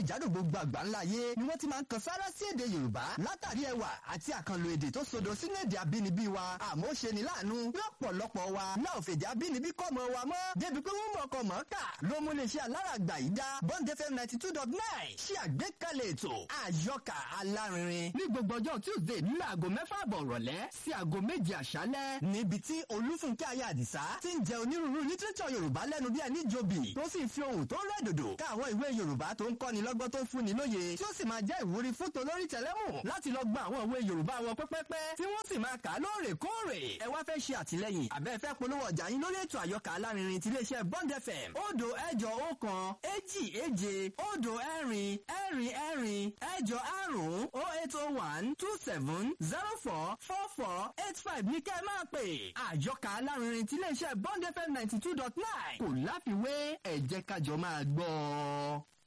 jákèjádò gbogbo àgbáńlá ayé ni wọ́n ti máa ń kan sára sí èdè yorùbá látàrí ẹwà àti àkànlò èdè tó sodo sínú èdè abínibí wa àmọ́ ó ṣe ní láàánú lọ́pọ̀lọpọ̀ wa náà fèdè abínibí kọ́ mọ wa mọ́ débi pé wọ́n mọ̀ ọkọ̀ mọ́ kà ló mú lè ṣe aláràgbà yìí dá bond fm ninety two dot nine ṣe àgbékalẹ̀ ètò àyọkà alárinrin ní gbogbo ọjọ́ tuesday nílẹ̀ aago mẹ́fà àbọ̀ rọ̀lẹ́ sí aago méje àṣálẹ́ níbi tí olúfúnkẹ́ ayé àdìsá ti ń jẹ onírúurú lítírẹ́tọ̀ yorùbá lẹ́nu bí ẹni jòbì tó sì ń fi ohùn tó rẹ̀ dòdò ká àwọn ìwé yorùbá tó ń kọ́ni lọ́gbọ́n tó ń fúnni lóye tí ó sì máa jẹ́ ìwúrí fún tolórí tẹlẹ́mù láti lọ gba àwọn ìwé yorùbá wọn pẹ́pẹ́pẹ́ tí wọ́n sì máa kà á lóòrèkóòrè ẹ wá fẹ́ ṣe àtìlẹ́yìn àbẹ́ fẹ́ polówó ọjà yín lórí ètò àyọkà alárinrin ti iléeṣẹ́ bond fm òdo ẹ̀jọ ọ̀kan èjì èje òdo ẹ̀rin ẹ̀rin ẹ̀rin ẹ̀jọ àrún o eight o one two seven zero four four four eight five ní kẹ́ ẹ máa pè àyọkà alárinrin ti iléeṣẹ́ bond fm ninety two dot nine kò láfiwé ẹ jẹ́ kájọ máa gbọ́ ọ.